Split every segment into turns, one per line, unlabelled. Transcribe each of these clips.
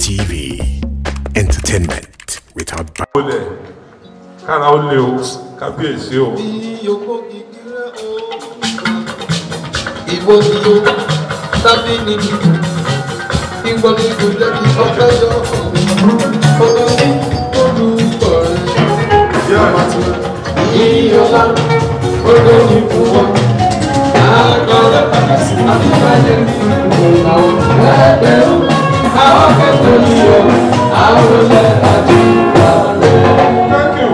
TV. Entertainment without bounds.
olè kára ó lé o kábíyèsí o
Iyoko kikire o. Ìbò ni o, tábí ni mi. Ìgbọ́n ni kò jẹ́ kí ọpẹ́ yọ. Ọba ní olùkọ́ rẹ̀.
ìyá àti
Ìyọ̀lá, odò ní fún wọn. Àgbọ̀dọ̀ àbíbáyé ní ìgbòho. Ẹgbẹ̀rún, àwọn kẹ́kọ̀ọ́ ní o. Àwọn olè àti ìgbà rẹ̀.
thank you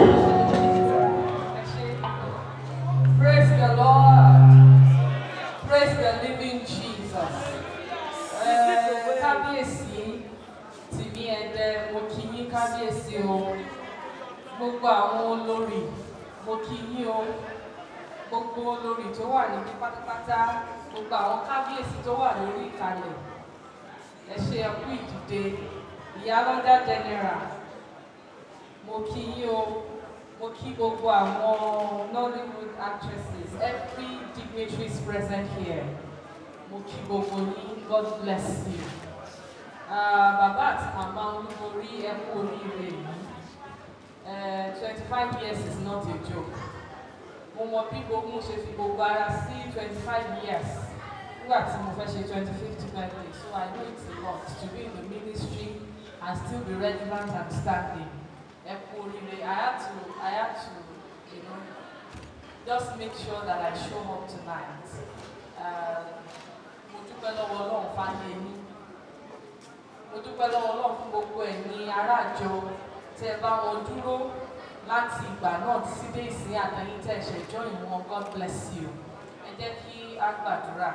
Praise the Lord. Praise the living Jesus. Eh, Kábíyèsí tìmí ẹ̀dẹ̀ mo kí yín kábíyèsí o. Gbogbo àwọn olórí mo kí yín o. Gbogbo olórí tó wà níbí pátápátá. Gbogbo àwọn kábíyèsí tó wà lórí ìkàlẹ̀. Ẹ ṣe ẹkú ìdìde. Ìyálọ́jà general mo kí yín o mo kí gbogbo àwọn nollywood actresses every dignitary is present here mo kí gbogbo yín god bless you Ah, bàbá àti màmá olúborí ẹ kú oríire yìí twenty five years is not a joke mo mọ bí gbogbo mo ṣe fi gbogbo ara sí twenty five years nígbà tí mo fẹ́ ṣe twenty fifth birthday so i know it's a lot to be in the ministry and still be relevant and standing ẹ kú oríire i had to i had to you know just make sure that i show up tonight Uh, mo dúpẹ́ lọ́wọ́ ọlọ́run fáyé yín mo dúpẹ́ lọ́wọ́ ọlọ́run fún gbogbo ẹ̀yin aráàjọ tẹ́ ẹ bá wọn dúró láti ìgbà náà títí dé ìsìn àtẹ̀yìn tẹ́ ẹ ṣẹ̀jọ́ ìwọ̀n god bless you ẹ jẹ́ kí a gbàdúrà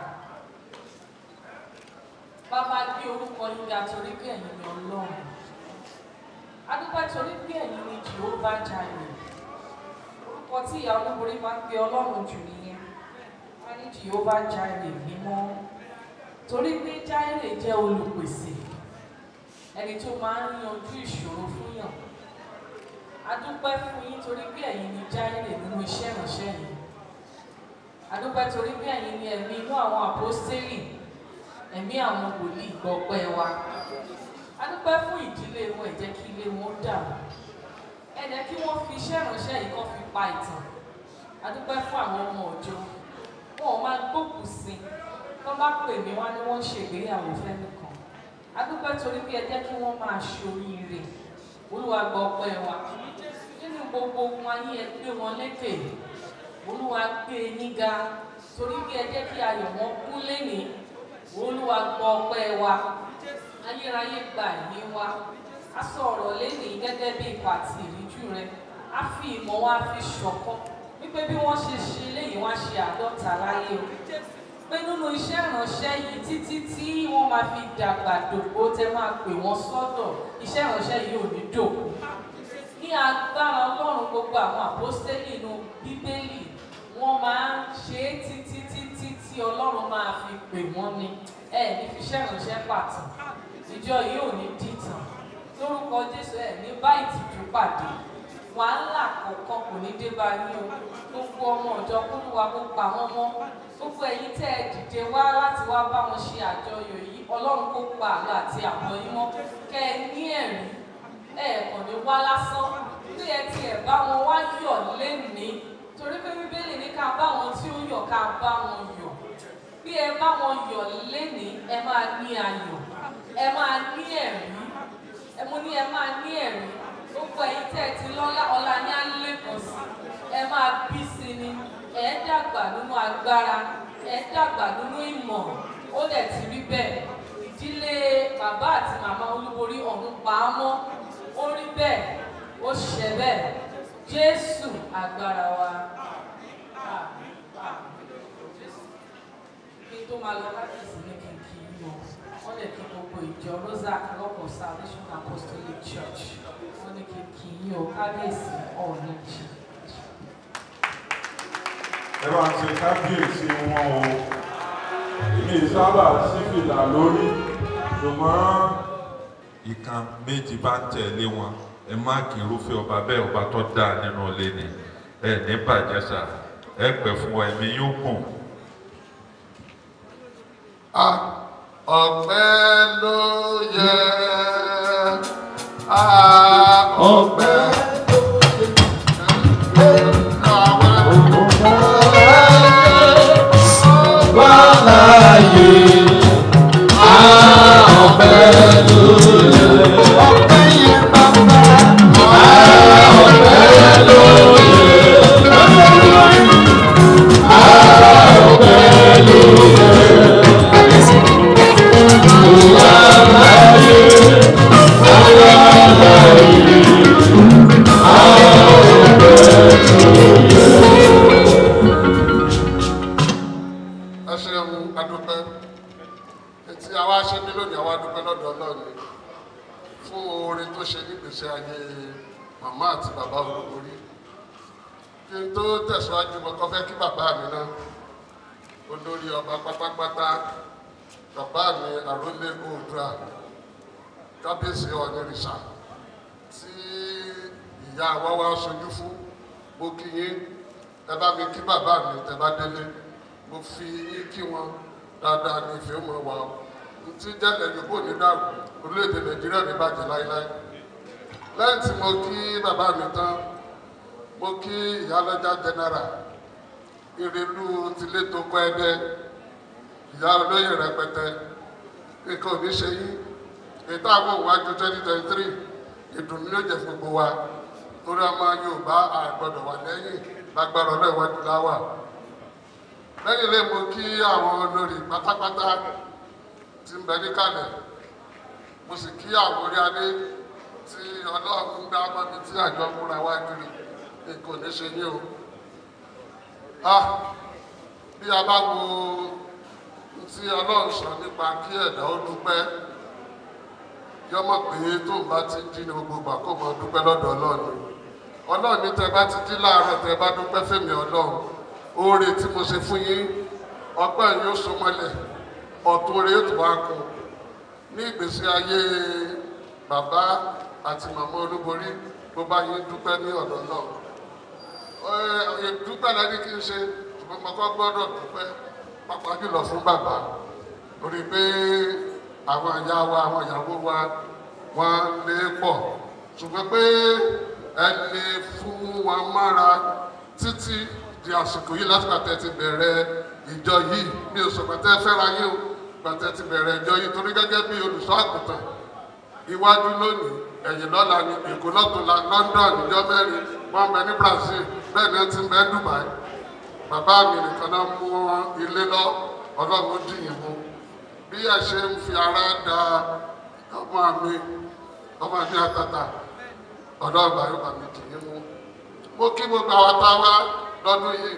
bàbá gbé orúkọ yín ga torí pé ẹ̀yin ni ọlọ́run adúpẹ́ torí pé ẹ̀yin ni jehovah jireh orúkọ tí ìyá olúborí máa ń pe ọlọ́run jù nìyẹn wọ́n ní jehovah jireh mímọ́ torí pé jireh jẹ́ olùpèsè ẹni tó máa ń yanjú ìṣòro fún yàn adúpẹ́ fún yín torí pé ẹ̀yin ni jireh nínú iṣẹ́ ìránṣẹ́ yìí adúpẹ́ torí pé ẹ̀yin ni ẹ̀mí inú àwọn àpọ́stélì ẹ̀mí àwọn wòlíì gbọ́pẹ́ wa adúpẹ́ fún ìdílé wọn ẹ jẹ́ kí ilé wọn dàrú ẹ jẹ́ kí wọ́n fi iṣẹ́ ìránṣẹ́ yìí kọ́ fi pa ìtàn adúpẹ́ fún àwọn ọmọ ọ̀jọ́ wọn ò máa gbókùn sí i tó bá pè mí wá ní wọ́n ń ṣègbéyàwó fẹ́nìkan adúpẹ́ torí pé ẹ jẹ́ kí wọ́n máa ṣoríire olúwa gbọ́ ọpẹ́ wa nínú gbogbo ohun ayé ẹ gbé wọn lékè olúwa gbé e yín ga torí pé ẹ jẹ́ kí ayọ̀ wọn kún lénìí olúwa gbọ́ ọpẹ́ wa ayérayé gba ìní wa a sọ ọ̀rọ̀ lénìí gẹ́gẹ́ bí ipa àti ìríjú rẹ a fi ìmọ̀ wa fi ṣọ̀kan wípé bí wọ́n ṣe ṣe léyìí wọ́n á ṣe àádọ́ta láyé o pé nínú iṣẹ́ ìránṣẹ́ yìí títí tí wọ́n máa fi dàgbà dògbò tẹ máa pè wọ́n sọ́dọ̀ iṣẹ́ ìránṣẹ́ yìí ò ní dògbò ní agbára ọlọ́run gbogbo àwọn àpọ́stélì inú bíbélì wọ́n máa ń ṣe é títí títí tí ọlọ́run máa fi pè wọ́n ni ẹ ní fi iṣẹ́ ìránṣẹ́ pàtó ìjọ yìí ò ní dìtàn lórúkọ jésù ẹ ní bá ìtìjú pàdé wàhálà kọ̀ọ̀kan kò ní dé bá yín o gbogbo ọmọ ọ̀jọ́ kúlúwa kó pa wọ́n mọ́ gbogbo ẹ̀yin tẹ́ ẹ dìde wá láti wá bá wọn ṣe àjọyọ̀ yìí ọlọ́run kó pa àlọ́ àti àbọ̀ yín mọ́ kẹ́ ẹ ní ẹ̀rí ẹ kàn ní wá lásán bí ẹ tiẹ̀ bá wọn wá yọ̀ lénìí torí pé bíbélì ní ká bá wọn tí ó yọ̀ ká bá wọn yọ̀ bí ẹ bá wọn yọ̀ lénìí ẹ máa ní ayọ̀ ẹ máa ní ẹ̀rí ẹ mo ní ẹ máa ní ẹ̀rí gbogbo ẹ̀yin tẹ́ ẹ ti lọ́lá ọlá ní alẹ́kọ̀ọ́ sí ẹ máa bí sí ni ẹ dàgbà nínú agbára ẹ dàgbà nínú ìmọ̀ ó dẹ̀ ti rí bẹ́ẹ̀ ìdílé bàbá àti màmá olúborí ọ̀run pa á mọ́ ó rí bẹ́ẹ̀ ó ṣẹ bẹ́ẹ̀ jésù agbára wa Àmín, àmín. Jésù kí n tó máa lọ láti ìsinmi kí n kí í lọ wọ́n lè kí gbogbo ìjọ rosa rock of salvation apostolic church wọ́n ní kí n kí í o kábíyèsí ọ̀ọ́nì jì.
ẹ bá ń ṣe kábíyèsí wọn o èmi sábà sí fìlà lórí ṣùgbọ́n ìkan méjì bá ń tẹ̀lé wọn ẹ má kí irúfẹ́ ọba bẹ́ẹ̀ ọba tó dáa nínú ilé ni ẹ ní bàjẹ́ sà ẹ pẹ́ fún wa ẹ̀mí yóò gùn.
ọpẹ́ ló yẹ
ṣe mí lónìí àwa dúpẹ́ lọ́dọ̀ ọlọ́run ni fún oore tó ṣe nígbèsè ayé màmá àti bàbá olórí kí n tó tẹ̀síwájú mo kọ́ fẹ́ kí bàbá mi náà olórí ọba pátápátá bàbá mi àrólé oòdùà kábíyèsí ọ̀nìrìṣà tí ìyá wa wá sojú fún mo kí yín ẹ bá mi kí bàbá mi tẹ bá délé mo fi yín kí wọn dáadáa ní ìfẹ́ mọ́ wa o tí jẹ́lẹ̀ yòókù ní dàrú orílẹ̀-èdè nàìjíríà ní bàjẹ́ láíláí lẹ́yìn tí mo kí bàbá mi tán mo kí ìyálọ́jà general ìrìlú tilé tó kọ́ ẹdẹ ìyá olóyè rẹpẹtẹ nǹkan ò ní ṣe yín ètò àwọn òwájú twenty twenty three ìdùnnú ló jẹ fún gbogbo wa torí ọmọ yorùbá àgbọdọ̀ wà lẹ́yìn lágbára ọlọ́ìwájú láwà lẹ́yìn ilé mo kí àwọn olórí pátápátá tí ń bẹ níkàlẹ̀ mo sì kí àwọn orí adé tí ọlọ́run gbá mọ́bi tí àjọ múra wá kiri nǹkan ò ní ṣe yín o ah bí a bá wo tí ọlọ́run sọ nípa kí ẹ̀dá ó dúpẹ́ yọmọ pé tó ń bá ti jí ní gbogbo ìgbà kó mọ dúpẹ́ lọ́dọ̀ ọlọ́run ọlọ́run ní tẹ bá ti jí láàárọ̀ tẹ bá dúpẹ́ fèmí ọlọ́run oore tí mo ṣe fún yín ọgbẹ́ yóò so mọ́lẹ̀ ọ̀tún oore yóò tó wá kù ní ìgbésí ayé bàbá àti màmá olúborí bó bá yín dúpẹ́ ní ọ̀dọ̀ náà dúpẹ́ lẹ́ni kí n ṣe ṣùgbọ́n mo kọ́ gbọ́dọ̀ dúpẹ́ pàápàá jùlọ fún bàbá torí pé àwọn ìyá wa àwọn ìyàwó wa wọ́n lé pọ̀ ṣùgbọ́n pé ẹ lè fún wọn mára títí di àsìkò yìí láti pàtẹ́ ti bẹ̀rẹ̀ ìjọ yìí mi ò sọ pàtẹ́ fẹ́ra yín o pàtẹ́ ti bẹ̀rẹ̀ ìjọ yìí torí gẹ́gẹ́ bí olùṣọ́ àgùntàn iwájú lónìí ẹ̀yìn lọ́la ní èkó lọ́tùnla london ìjọ mẹ́rin wọ́n bẹ ní brazil bẹ́ẹ̀ ni wọ́n ti ń bẹ dubai bàbá mi nìkan náà mú wọn ilé lọ ọlọ́run dìyìn mú bí ẹ ṣe ń fi ara da ọmọ mi ọmọ mi àtàtà ọ̀dọ́ ọgbà yóò bá mi dìyìn mú mo kí gbogbo àwọn táwa lọ́dún yìí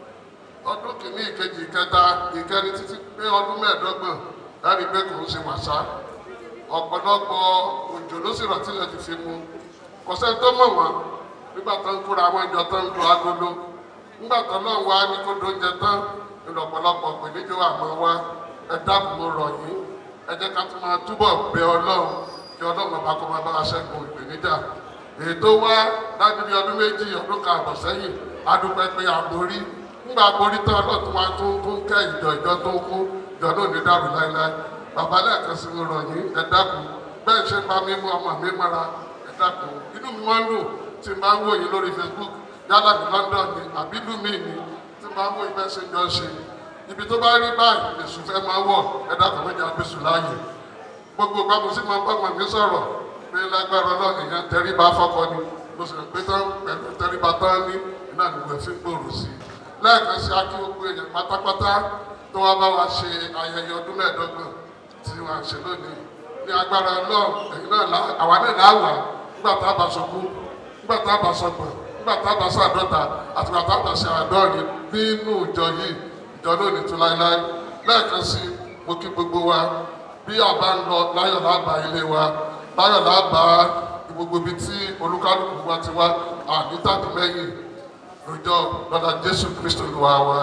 ọdún kìíní ìkejì ìkẹta ìkẹrin títí pé ọdún mẹ́ẹ̀ẹ́dọ́gbọ̀n láti gbé kò ń ṣe wàṣá ọ̀pọ̀lọpọ̀ òjò ló sì rọ̀tí lè ti fi mu kò sẹ́ni tó mọ̀ wọ́n nígbà tó ń kóra àwọn ìjọ tó ń lo agolo nígbà tó náà wá ní kó dóúnjẹ tán nínú ọ̀pọ̀lọpọ̀ pèníjọ́ àmọ́ wá ẹ dákun mo rọ̀ yín ẹ jẹ́ ká tún máa túbọ̀ bẹ ọlọ́run kí ọlọ́run ọba kó máa bá wa ṣẹ́gun ìpèníjà èyí tó wá láti bí ọdún méjì ọdún kan àbọ̀ sẹ́yìn adúpẹ́ pé àborí nígbà àborí tán ọlọ́tún wa tún tún kẹ́ ìjọ ìjọ tó kú ìjọ náà ní dàrú láéláé bàbá lẹ́ẹ̀kan sí mo rọ̀ yín ẹ dákun bẹ́ẹ̀ ṣe bá mi mú ọmọ mi mọ́ra ẹ dákun inú mi máa ń lò tí n bá ń wò yín lórí facebook yálà ní london ni àbí ìlú mi ni tí n bá ń wò yín bẹ́ẹ̀ ṣe jọ ṣe ibi tó bá rí báyìí èṣù fẹ́ máa wọ̀ ẹ dákun méjì àgbèsù láàyè gbogbo ìgbà mo sì máa ń bá ọmọ mi sọ̀rọ̀ pé lágbára ọlọ́run ìyẹn tẹríba fọ́kọ ni mo sì rò pé tán pẹ̀lú tẹríba tán ní iná ìwé fi ń gbòòrò sí i lẹ́ẹ̀kan sí akí gbogbo èèyàn pátápátá tó wá bá wa ṣe ayẹyẹ ọdún mẹ́ẹ̀ẹ́dọ́gbọ̀n tí wọ́n á ṣe lónìí ní agbára ọlọ́run ẹ̀yin náà lá àwa náà là á wà nígbà tá a bá sọkú nígbà tá a bá sọgbọ̀n nígbà tá a bá sọ àdọ́ta àti nígbà tá a bá ṣe àádọ́rin nínú ìjọ yìí ìjọ náà ní tún láéláé lẹ́ẹ̀kan sí mo kí gbogbo wa bí a bá ń lọ láyọ̀ lábàá ilé wa láyọ̀ lábàá gbogbo ibi tí olúkálùkù wa ti wá àní tàbí mẹ́yìn lójọ́ lọ́dà jésù kristu wà wá.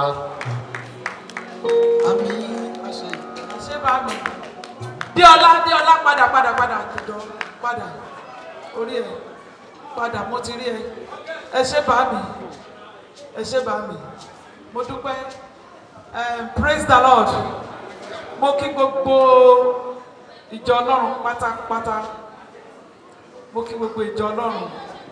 àmì àṣẹ
ṣé bá mi díọlá díọlá padà padà padà jùjọ padà orí ẹ padà mo ti rí ẹ ẹ ṣé bá mi ẹ ṣé bá mi mo dúpẹ́ um, praise the lord mo kí gbogbo ìjọ ọlọ́run pátápátá mo kí gbogbo ìjọ ọlọ́run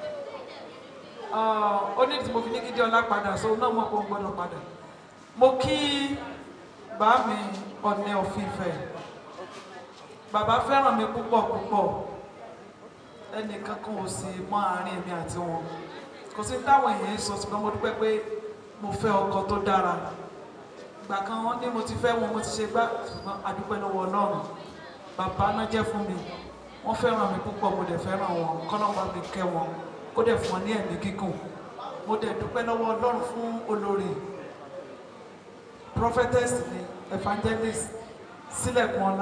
ó ní tí mo fi ní kí díọlá padà so náà mo kó gbọdọ̀ padà mo kí bá mi ọ̀nẹ́ òfìfẹ́ bàbá fẹ́ràn mi púpọ̀ púpọ̀ ẹnìkan kan ò sì mọ àárín èmi àti wọn kò sí táwọn èèyàn sọ ṣùgbọ́n mo dúpẹ́ pé mo fẹ́ ọkọ tó dára ìgbà kan wọ́n ní mo ti fẹ́ wọn mo ti ṣe gbá ṣùgbọ́n adúpẹ́ lọ́wọ́ ọlọ́run bàbá náà jẹ́ fún mi wọ́n fẹ́ràn mi púpọ̀ mo dẹ̀ fẹ́ràn wọn kọ́nà bá mi kẹ́ wọn kó dẹ̀ fún wọn ní ẹ̀mí gígùn mo dẹ̀ dúpẹ́ lọ́wọ́ ọlọ́run fún olórí prophetess ni evangelist sílẹ̀kùn ọlá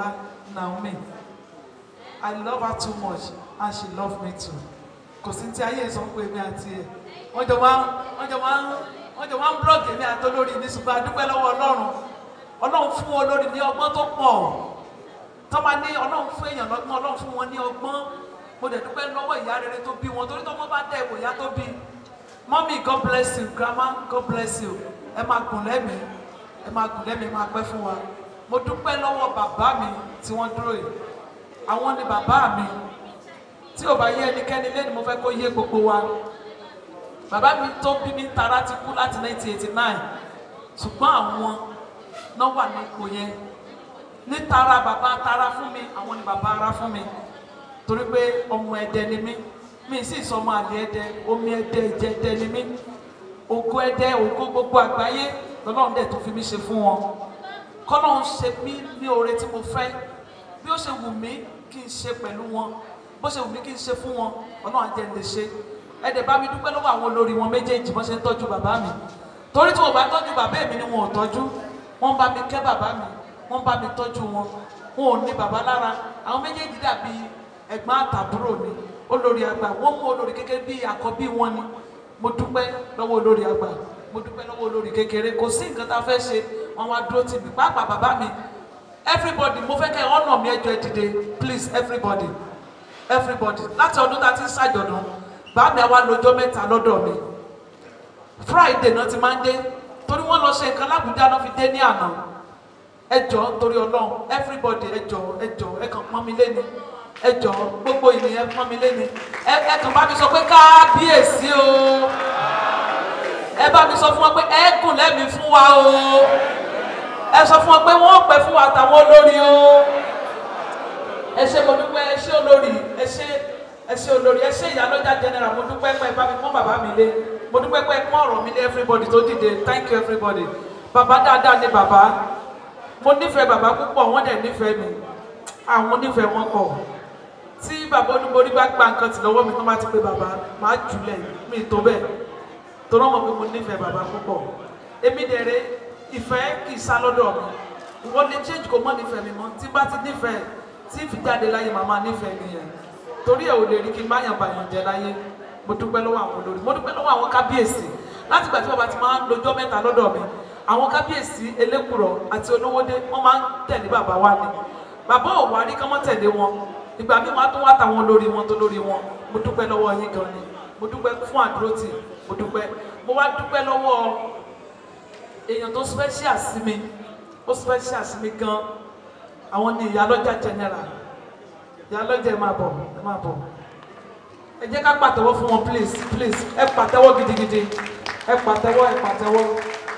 Naomi I love her too much and she love me too kò sí ti ayé sọ pé èmi àti ẹ̀ wọ́n jọ máa ń wọ́n jọ máa ń wọ́n jọ máa ń blọọgì èmi àti olórí ní ṣùgbọ́n a dúpẹ́ lọ́wọ́ Ọlọ́run Ọlọ́run fún olórí ní ọgbọ́n tó pọ̀ tó máa ní Ọlọ́run fún èèyàn lọ́gbọ́n Ọlọ́run fún wọn ní ọgbọ́n mo dẹ̀ dúpẹ́ lọ́wọ́ ìyá rere tó bí wọn torí tó wọ́n bá dẹ̀ wò ìyá tó bí mọ́mí God bless you grandma God bless you ẹ máa gùn lẹ́mìí ẹ máa gùn lẹ́mìí máa pẹ́ fún wa mo dúpẹ́ lọ́wọ́ bàbá mi tí wọ́n dúró yìí àwọn ni bàbá mi tí ò bá yé ẹnikẹ́ni lé ni mo fẹ́ kó yé gbogbo wa bàbá mi tó bí mi tara ti kú láti 1989 ṣùgbọ́n àwọn náà wà ní ipò yẹn ní tara bàbá tara fún mi àwọn ni bàbá ara fún mi torí pé ọmọ ẹdẹ ni mí mi sì sọmọ àlè ẹdẹ omi ẹdẹ ìjẹ ẹdẹ ni mí ògo ẹdẹ ògo gbogbo àgbáyé lọ́lọ́run dẹ̀ tó fi mí ṣe fún wọn kọ́lọ́run ṣe mí ní oore tí mo fẹ́ bí ó ṣe wù mí kí n ṣe pẹ̀lú wọn bó ṣe wù mí kí n ṣe fún wọn ọlọ́run àjẹ́ lè ṣe ẹ̀dẹ̀ bá mi dúpẹ́ lọ́wọ́ àwọn olórí wọn méjèèjì bọ́n ṣe ń tọ́jú bàbá mi torí tí wọn bá tọ́jú bàbá mi ni wọn ò tọ́jú wọ́n bá mi kẹ́ bàbá mi wọ́n bá mi tọ́jú wọn wọn ò ní bàbá lára àwọn méjèèjì dàbí ẹ̀gbọ́n àtàbúrò ni olórí àgbà wọ́n mú olórí kékeré bí àkọ́bí wọn ni mo dúpẹ́ lọ́wọ́ olórí àgbà mo dúpẹ́ lọ́wọ́ olórí kékeré kò sí nǹkan tá a fẹ́ ṣe wọn wá dúró tì mí pàápàá bàbá mi everybody mo fẹ́ kẹ́ ọ̀nà mi ẹjọ́ ẹ dìde please everybody everybody láti ọdún tá a ti ń ṣàjọ̀dún bàbá mi àwa lọ́jọ́ mẹ́ta lọ́dọ̀ mi friday náà ti máa ń dé torí wọ́n lọ ṣe nǹkan lábùjá náà fi dé ní àná ẹjọ́ torí ọlọ́run everybody ẹjọ́ ẹjọ́ ẹ kàn pọ́n mi lé ni ẹjọ́ gbogbo ènìyàn pọ́n mi lé ni ẹ ẹ kàn bá mi sọ pé kábíyèsí o ẹ bá mi sọ fún wọn pé ẹ gùn lẹ́mìí fún wa o ẹ sọ fún wọn pé wọ́n pẹ́ fún wa àtàwọn olórí o ẹ ṣe mo dúpẹ́ ẹ ṣe olórí ẹ ṣe ẹ ṣe olórí ẹ ṣe ìyálọ́jà general mo dúpẹ́ pé bá mi pọ́n bàbá mi lé mo dúpẹ́ pé pọ́n ọ̀rọ̀ mi lé everybody tó dìde thank you everybody bàbá dáadáa ni bàbá mo nífẹ̀ẹ́ bàbá púpọ̀ wọ́n dẹ̀ nífẹ̀ẹ́ mi àwọn nífẹ̀ẹ́ wọn pọ̀ tí bàbá olúborí bá gba nǹkan tì lọ́wọ́ mi tó bá ti pé bàbá máa jùlẹ̀ mi tó bẹ́ẹ̀ tó rán mọ̀ pé mo nífẹ̀ẹ́ bàbá púpọ̀ èmi dẹ̀rẹ̀ ìfẹ́ kì í sá lọ́dọ̀ mi wọ́n lè change kó mọ́ nífẹ̀ẹ́ mi mọ́ tí bá ti nífẹ̀ẹ́ tí fi jáde láyé màmá nífẹ̀ẹ́ mi yẹn torí ẹ̀ ò lè rí kí n má yàn bàyàn jẹ láyé mo dúpẹ́ lọ́wọ́ àwọn olórí mo dúpẹ́ lọ́wọ́ àwọn kábíyèsí láti ìgbà tí bàbá ti máa ń lojọ́ mẹ́ta lọ́dọ̀ mi àwọn kábíyèsí elékùrọ̀ àti olówódé wọ́n máa ń tẹ̀lé bàbá wa ni bàbá ò wá rí kán mọ́ tẹ̀lé wọn ìgbà mi máa tún wá tàwọn olórí wọn tó lórí wọn mo dúpẹ́ lọ́wọ́ yín gan ni mo dúpẹ́ fún àdúrótì mo dúpẹ́ mo wá dúpẹ́ lọ́wọ́ èèyàn tó special sí mi ó special sí mi gan àwọn ni ìyálọ́jà general ìyálọ́jà ẹ máa bọ̀ ẹ máa bọ̀ ẹ jẹ́ ká pàtẹ́wọ́ fún wọn please please ẹ pàtẹ́wọ́ gidigidi ẹ pàtẹ́wọ́ ẹ pàtẹ́wọ́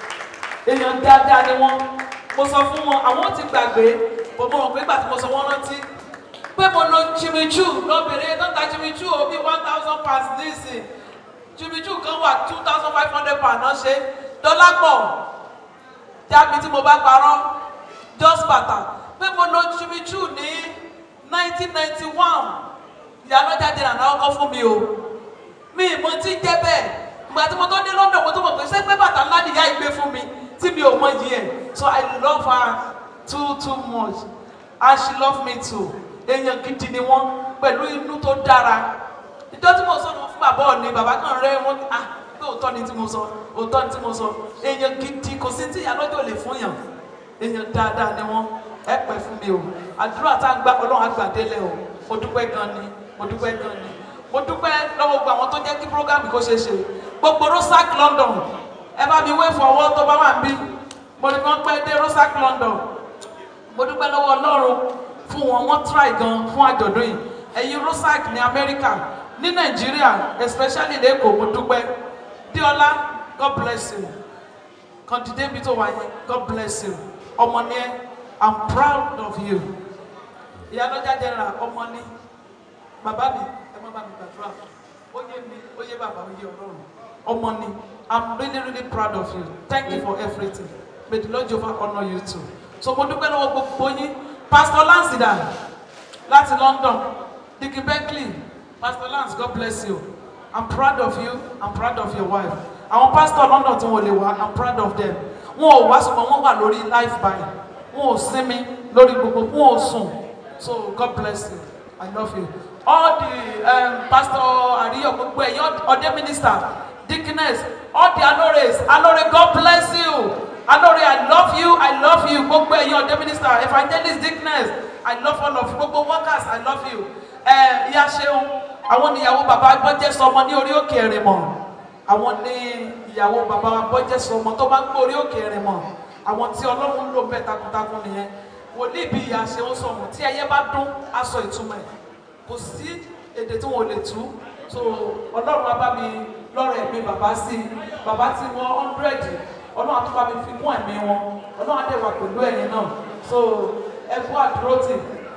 èèyàn dáadáa ni wọ́n mo sọ fún wọn àwọn ti gbàgbé mo mọ̀ wọn pé ìgbà tí mo sọ wọ́n rántí pé mo lo chimichu lọ́bìnrin tó ń ta chimichu o bí one thousand pounds nísìn chimichu kan wà two thousand five hundred pounds náà ṣe dọ́là pọ̀ jábí tí mo bá parọ́ just bàtà pé mo lo chimichu ní nineteen ninety one ìyálọ́jà dènà náà kọ́ fún mi o mi mo ti jẹ́ bẹ́ẹ̀ ìgbà tí mo tó dé London mo tó mọ̀ pé ṣé pé bàtà ńlá nìyá ìgbé fún mi tí mi ò mọ yìí ẹ̀ so I love her too too much and she love me too èèyàn gidi ni wọ́n pẹ̀lú inú tó dára ìjọ tí mo sọ ní fún bàbá òní bàbá kan rẹ wọn ah pé òótọ́ ni tí mo sọ òótọ́ ni tí mo sọ èèyàn gidi kò sí tí ìyálọ́jọ́ lè fún yàn èèyàn dáadáa ni wọ́n ẹ pẹ́ fún mi o àdúrà tá a gbà ọlọ́run àgbàdélẹ̀ o mo dúpẹ́ gan ni mo dúpẹ́ gan ni mo dúpẹ́ lọ́wọ́ gbogbo àwọn tó jẹ́ kí programme kó ṣe é ṣe gbogbo rosac London ẹ bá mi wé fọwọ́ tó bá wà ń bí mo ní wọ́n pẹ́ dé rosac London mo dúpẹ́ lọ́wọ́ ọlọ́run fún wọn wọ́n try gan fún àjọ̀dún yìí ẹ̀yin rosac ní Amẹ́ríkà ní Nàìjíríà especially lẹ́kọ̀ọ́ mo dúpẹ́ Diola God bless you kàndídé bí tó wà yẹn God bless you ọmọ ni ẹ I'm proud of you ìyálọ́jà general ọmọ ni bàbá mi ẹ má bá mi gbàdúrà ó yé mi ó yé bàbá ó yé ọlọ́run ọmọ ni I'm really really proud of you thank you for everything may the Lord Jehovah honour you too so mo dúpẹ́ lọ́wọ́ gbogbo yín pastor Lansida láti London Dickie Beckley pastor Lance God bless you I'm proud of you I'm proud of your wife àwọn pastor London tí wọn lè wá I'm proud of them wọn ò wá ṣùgbọ́n wọ́n wà lórí life by wọn ò sinmi lórí gbogbo wọn ò sùn so God bless you I love you all the um, pastor Ariyo gbogbo ẹ̀yin ọdẹ minister deaconess all the alores alore God bless you alore I love you I love you gbogbo ẹ̀yin ọdẹ minister evangelist deaconess I love all of you gbogbo workers I love you ẹ ìyá ṣeun àwọn níyàwó bàbá gbọ́jẹ́ sọmọ ní orí òkè ẹ̀rìnmọ̀ àwọn ní ìyàwó bàbá gbọ́jẹ́ sọmọ tó bá ń gbé orí òkè ẹ̀rìnmọ̀ àwọn tí ọlọ́run ń lò bẹ́ẹ̀ takuntakun nìyẹn wòlíì bí ìyá ṣeun sọmọ tí ẹyẹ bá dún aṣọ ìtumọ̀ ẹ̀ kò sí èdè tí wọn ò lè tú so ọlọ́run á bá mi lọ́rọ̀ ẹ̀mí bàbá sí i bàbá tí wọ́n hundred ọlọ́run á tún bá mi fi kún ẹ̀mí wọn ọlọ́run á dẹ̀ wà pẹ̀lú ẹ̀yin náà so ẹ kú àdúró tì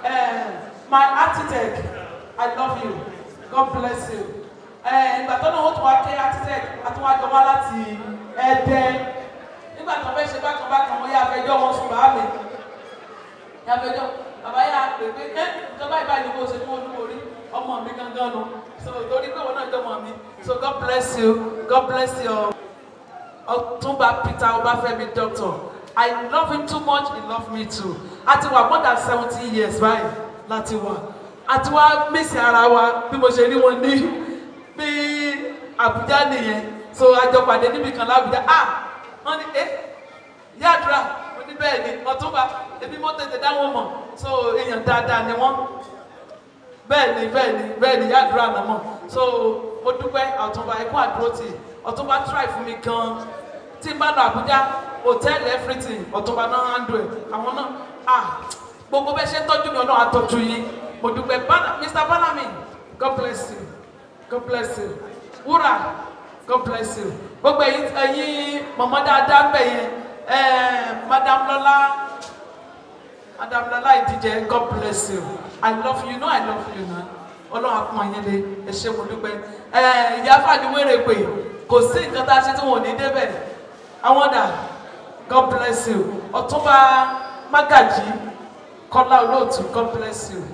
my architect I love you God bless you ìgbà tó náà wọ́n tún wá ké architect àtúwájọ wá láti ẹ̀ẹ́dẹ́ nígbà tó fẹ́ ṣe bákan bákan wọ́n yá afẹjọ́ wọn sùn bàá mi yá afẹjọ́ bàbá yá pè pé ẹ́ ìjọba ìbáyìí ni kò ṣe fún olúborí ọmọ mi gangan nu so torí pé wọn náà jọ ọmọ mi so God bless you God bless you Ọ̀túnba Peter Ọbáfẹ́mi doctor I love him too much he love me too a ti wà more than seventy years báyìí láti wà a ti wá mísì ara wa bí mo ṣe rí wọn ní bí Àbújá nìyẹn so àjọpàdé níbi kan lábújá ah wọn ní ẹ yàdúrà mo ní bẹ́ẹ̀ ni Ọ̀túnba ebi mo tètè dáwọn mọ̀ so èèyàn dáadáa ni wọ́n bẹ́ẹ̀ ni bẹ́ẹ̀ ni bẹ́ẹ̀ ni yàdúrà náà mọ̀ so mo dúpẹ́ Ọ̀túnba ẹ̀kọ́ àdúrótì Ọ̀túnba try fún mi gan tí n bá lọ Àbújá hotel everything Ọ̀túnba náà handle ẹ̀ àwọn náà ah gbogbo bẹ́ẹ̀ ṣe ń tọ́jú mi Ọlọ́run á tọ́jú yín mo dúpẹ́ Bana Mr Banami God bless you God bless you wúrà God bless you gbogbo ẹ̀yin ẹ̀yin mọ̀mọ́ dáadáa bẹ̀ yẹn ẹ̀ẹ́ Madam Lọlá Madam Lọlá ìdíje God bless you I love you you know I love you na Ọlọ́run á pọ́n yín lé ẹ ṣé mo dúpẹ́ ẹ̀ẹ́ ìyá fàdíwèrè pé kò sí nǹkan tá a ṣe tí wọn ò ní débẹ̀ àwọn dà God bless you Ọ̀túnba Mágàjí Kọ́lá Olóòtú God bless you.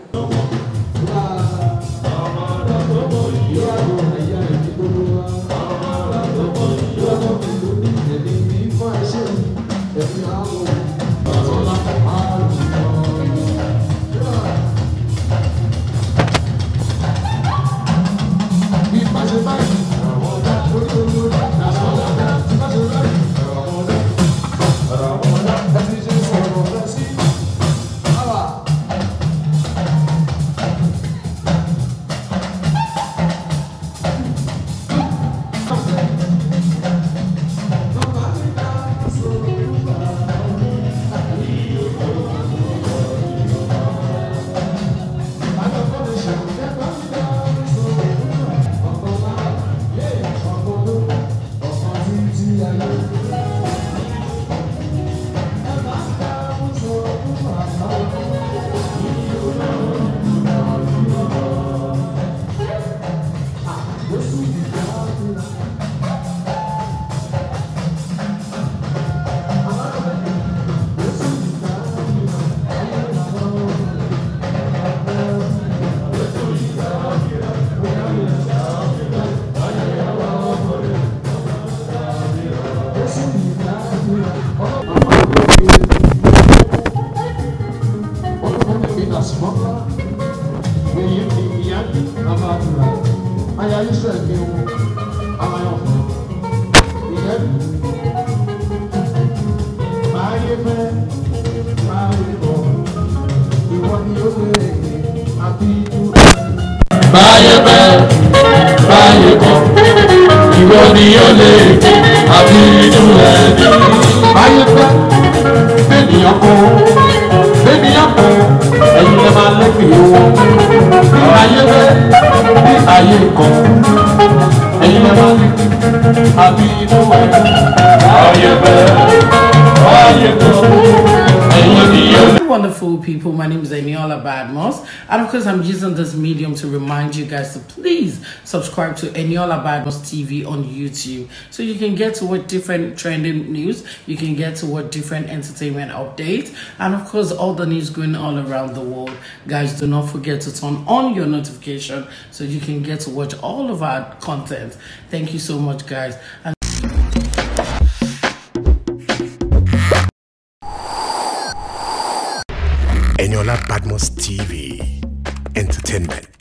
báyé bẹ́ báyé kọ́ ìwọ ni ó lè àbí inú rẹ̀ ní. báyé bẹ́ bẹ́ẹ̀nìyàn kọ́ bẹ́ẹ̀nìyàn kọ́ ẹ̀yin lè máa lẹ́kìí owó. báyé bẹ́ bí ayé kọ́ ẹ̀yin lè máa lẹ́kìí àbí inú rẹ̀ ní. báyé bẹ́ báyé kọ́ ẹ̀yin ni ó lè.
Wonderful people, my name is Eniola Badmos, and of course, I'm using this medium to remind you guys to please subscribe to Eniola Badmos TV on YouTube so you can get to what different trending news, you can get to what different entertainment updates, and of course, all the news going all around the world. Guys, do not forget to turn on your notification so you can get to watch all of our content. Thank you so much, guys. And
Eniola Badmos TV. entertainment.